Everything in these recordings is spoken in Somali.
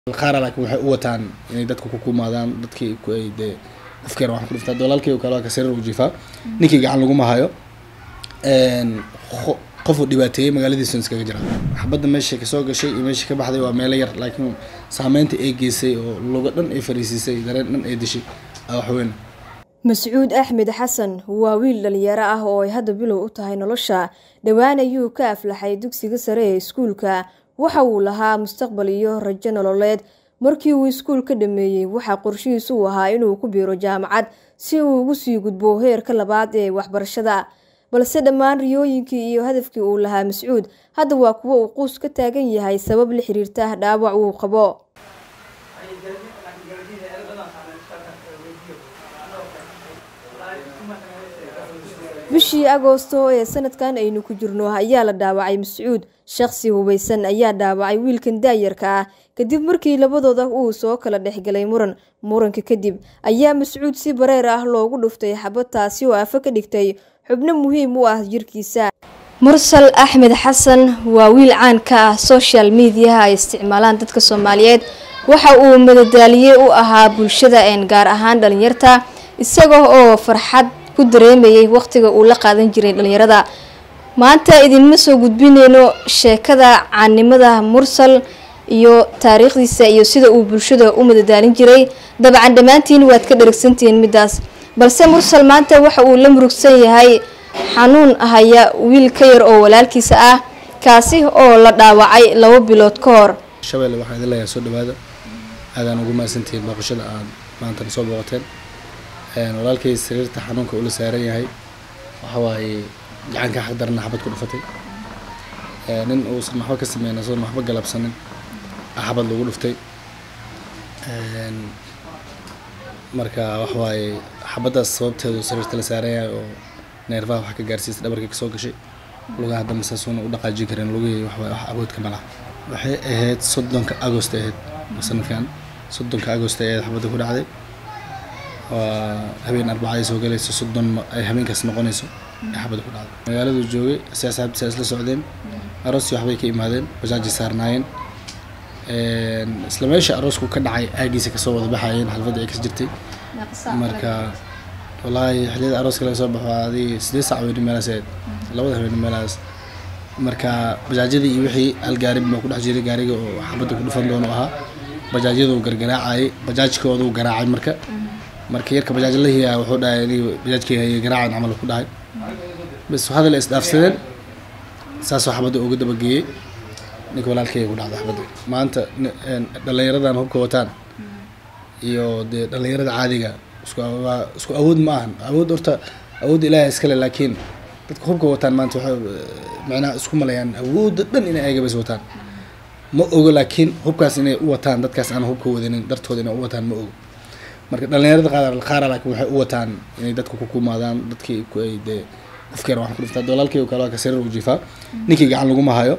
qaara laakiin waxay u wataan inay dadka ku kumaadaan dadkii ku ay dee qofkeena waxaan ku dhiftaa dolaalkii kale waa ka sariir u jiifaa ninkii gacan laguma hayo qo- qofuu dhibaateeyey magaaladiisa iskaga jira xabadda meesha kasoo gashay iyo meesha ka baxday waa meelo yar laakiin saameynta ay geysay oo luga dhan ay fariisiisay dareen dhan ay dishay aa wax weyn mascuud axmed xasan waa wiil dhalinyaro ah oo ay hadda bilow u tahay nolosha dhowaan ayuu ka aflaxay dugsiga sare ee iskuulka waxa uu lahaa mustaqbal iyo rajo nololeed markii uu iskuul ka dhameeyey waxaa qorshihiisu u ahaa inuu ku biiro jaamacad si uu ugu sii gudbo heerka labaad ee waxbarashada balse dhammaan riyooyinkii iyo hadafkii uu lahaa mascuud hadda waa kuwo uu quus ka taagan yahay sabab la xiriirta dhaawac uu qabo bishii agoosto ee sanadkan aynu ku jirno ayaa la dhaawacay mascuud shaqsi hubaysan ayaa dhaawacay wiilkan daayarka ah kadib markii labadooda uu soo kala dhexgalay muran muranka kadib ayaa mascuud si bareer ah loogu dhuftay xabad taasi oo afo ka dhigtay xubno muhiim u ah jirkiisa mursal axmed xasan waa wiil caan ka ah social mediaha ay isticmaalaan dadka soomaaliyeed waxa uu madadaaliye u ahaa bulshada een gaar ahaan dhalinyarta isaga oo farxad ku dareemayay waqtiga uu la qaadan jiray dhalinyarada maanta idinma soo gudbineyno sheekada caannimada mursal iyo taariikhdiisa iyo sida uu bulshada u madadaalin jiray dabcan dhammaantiin waad ka dharagsantihiin midaas balse mursal maanta waxa uu la murugsan yahay xanuun haya wiil ka yar oo walaalkiisa ah kaasi oo la dhaawacay labo bilood ka hor shabeelle waxaan idin leeyahay soo dhawaada aadaan ugu mahadsantihiin booqashada aad maanta soo booqateen walaalkay sariirta xanuunka ula saaran yahay waxa waaye gacanka xaq darana xabad ku dhufatay nin uusan waxba ka sameyn asagoon waxba galabsanin aa xabad lagu dhuftay marka waxa waaye xabaddaas sababteedu sariirta la saaran yahay oo neerfaha wax ka gaarsiisay dhabarkii kasoo gashay lugaha dambe saasuuna u dhaqaajin karin lugihii wax wax awoodka ma laha waxay ahayd soddonka agost ahayd sanadkan soddonka agost ay ahayd xabadda ku dhacday waa habeen arbaca ay soo galayso soddon ay habeenkaas noqonayso ay xabadda ku dhacday magaaladu joogay si asxaabtiisa isla socdeen aroosii waxbay ka imaadeen bajaajay saarnaayeen isla meesha aroosku ka dhacay aagiisa kasoo wada baxayeen xalfadda ay kas jirtay marka wallaahi xilliyada arooska laga soo baxo adii sideed saac weyni meelaas ahayd labada habeen meelahaas marka bajaajyadii iyo wixii hal gaari baa ku dhex jiray gaariga oo xabadda ku dhufan doono ahaa bajaajyadu gargaraacayay bajaajkoodu garaacay marka marka yarka bajaaj la hiyaa wuxuu dhahay inay bajaajkii hayay garaacan camal ku dhahay bas hadal isdhaafsadeen saasoo xabadda uga dabageeyey ninka walaalkayga ku dhacday xabadda maanta dhallinyaradan hubka wataan iyo dee dhallinyarada caadiga isku waa isku awood ma ahan awood horta awoodda ilaahay iskale laakiin dadka hubka wataan maanta waxay macnaha isku malayaan awoodda dhan inay ayaga bas wataan ma ogo laakiin hubkaas inay u wataan dadkaas aan hubka wadanin dartooda inay u wataan ma ogo marka dhallinyarada qaar qaara laakiin waxay u wataan inay dadka ku kumaadaan dadkii ku ay dee qofkeena waxaan ku dhiftaa dolaalkii kale waa ka sariir u jiifaa ninkii gacan laguma hayo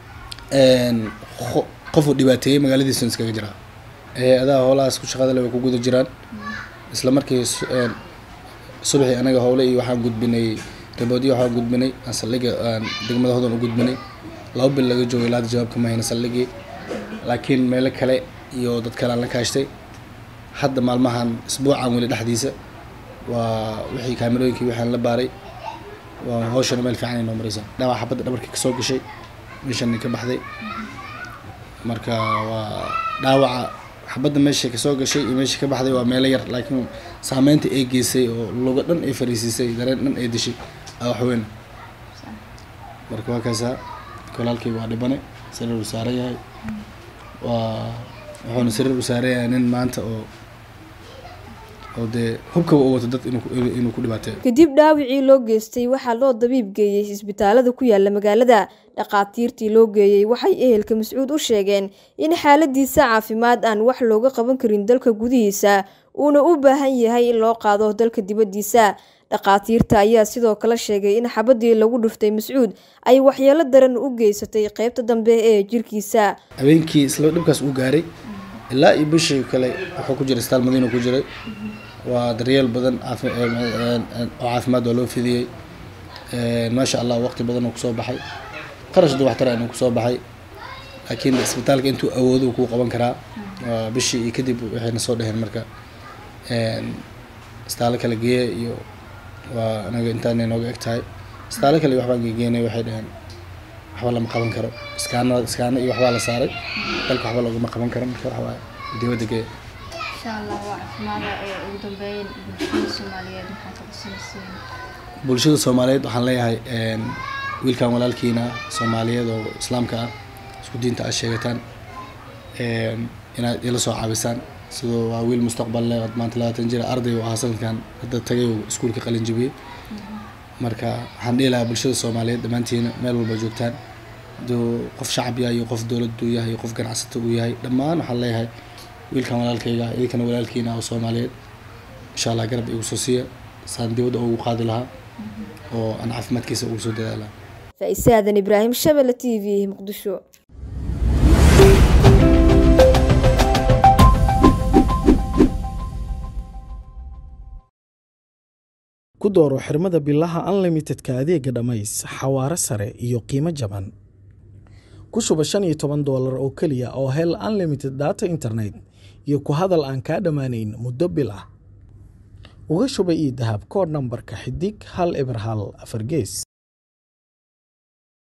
qo- qofuu dhibaateeyey magaaladiisa iskaga jira hay-adaha howlahaas ku shaqada le way ku guda jiraan isla markii subaxii anaga howle iyo waxaan gudbinay riboodyo waxaan gudbinay aan saldhiga aan degmada hodan u gudbinay laba bil laga joogay ilaa hadda jawaabka ma hayna saldhigii laakiin meelo kale iyo dad kale aan la kaashtay hadda maalmahan isbuucan weli dhexdiisa waa wixii kaamirooyinkii waxaan la baaray waa hawshana meel fiican ay noo maraysaa dhaawac xabadda dhabarkii kasoo gashay meeshani ka baxday marka waa dhaawaca xabadda meesha kasoo gashay iyo meesha ka baxday waa meelo yar laakiin saameynta ay geysay oo luga dhan ay fariisiisay dareen dhan ay dishay aa wax weyn marka waa kaasaa walaalkii waa dhibane sariir uu saaran yahay waa wuxuuna sariir u saaran yahay nin maanta oo oo dee hubkaba u wato dad inuu inuu ku dhibaateeyo kadib dhaawicii loo geystay waxaa loo dabiib geeyey isbitaalada ku yaala magaalada dhaqaatiirtii loo geeyey waxay ehelka mascuud u sheegeen in xaaladiisa caafimaad aan wax looga qaban karin dalka gudihiisa uuna u baahan yahay in loo qaado dalka dibaddiisa dhaqaatiirta ayaa sidoo kale sheegay in xabadii lagu dhuftay mascuud ay waxyeelo daran u geysatay qeybta dambe ee jirkiisa habeenkii isla dhibkaas uu gaaray ilaa iyo bishii kale wuxuu ku jiray isbitaal madiina ku jiray waa daryeel badan caafi- oo caafimaad waa loo fidiyey maasha allah waqti badan uu kusoo baxay qarash duwaxtara inuu kusoo baxay laakiin isbitaalka intuu awoodo kuu qaban karaa waa bishii iyo kadib waxayna soo dheheen marka istaalo kale geeya iyo waa anaga intaanay nooga eg tahay istaalo kale iyo waxbaan geegeynay waxay dheheen waxba lama qaban karo iskaana iskaana iyo waxbaa la saaray dalka waxba loogama qaban karo marka waxa waaye dibadda geeya insha allah waa caafimaada ee ugu dambeyn bulshada soomaaliyeed maxaad ka codsanaysiin bulshada soomaaliyeed waxaan leeyahay wiilkan walaalkiina soomaaliyeed oo islaamka ah isku diinta aad sheegataan inaad ila soo caabisaan sidoo waa wiil mustaqbal leh ood maanta labaatan jira arday u ahaa sanadkan hadda tagay oo iskuulka qalin jabiyey marka waxaan dhihi lahaa bulshada soomaaliyeed dhammaantiina meel walba joogtaan haduu qof shacab yahay iyo qof dowladdu yahay iyo qof ganacsato uu yahay dhammaan waxaan leeyahay wiilkan walaalkayga idinkana walaalkiina oo soomaaliyeed insha allah garab igu soo siiya saan dibadda ugu qaadi lahaa oo aan caafimaadkiisa ugu soo dadaala faa'iise aadan ibraahim shabelle t v muqdisho ku dooro xirmada bilaha unlimitedka adeega dhammays xawaare sare iyo qiimo jaban ku shuba shan iyo toban doolar oo keliya oo hel unlimited data internet iyo ku hadal aan kaa dhammaanayn muddo bil ah uga shuba ii dahab koodh nambarka xidig hal eber hal afar gees